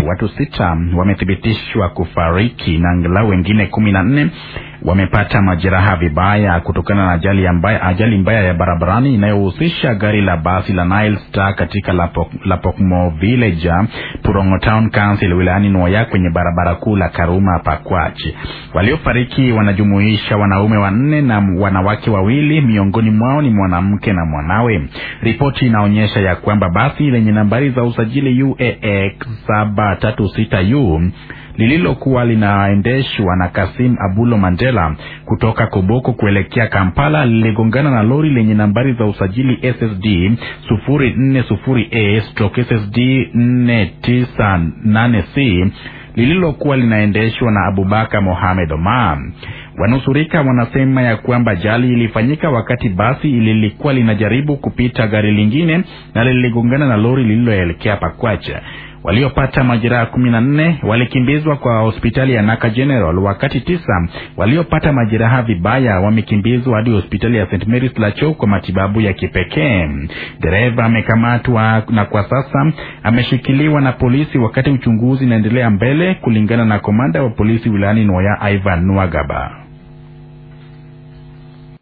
watu sita wamethibitishwa kufariki na angalau wengine kumi na nne wamepata majeraha vibaya kutokana na ajali mbaya, ajali mbaya ya barabarani inayohusisha gari la basi la Nile Star katika Lapok, Lapokmo Village, Purongo Town Council wilayani Nwoya kwenye barabara kuu la Karuma Pakwach. Waliofariki wanajumuisha wanaume wanne na wanawake wawili, miongoni mwao ni mwanamke na mwanawe. Ripoti inaonyesha ya kwamba basi lenye nambari za usajili UAX 736U lililokuwa linaendeshwa na Kasim Abulo Mandela kutoka Koboko kuelekea Kampala liligongana na lori lenye nambari za usajili SSD 040A stroke SSD 498C lililokuwa linaendeshwa na Abubakar Mohamed Omar. Wanusurika wanasema ya kwamba ajali ilifanyika wakati basi lilikuwa linajaribu kupita gari lingine na liligongana na lori lililoelekea Pakwacha. Waliopata majeraha kumi na nne walikimbizwa kwa hospitali ya Naka General, wakati tisa waliopata majeraha vibaya wamekimbizwa hadi hospitali ya St Mary's Lacho kwa matibabu ya kipekee. Dereva amekamatwa na kwa sasa ameshikiliwa na polisi, wakati uchunguzi unaendelea mbele, kulingana na komanda wa polisi wilayani Nwoya Ivan Nwagaba.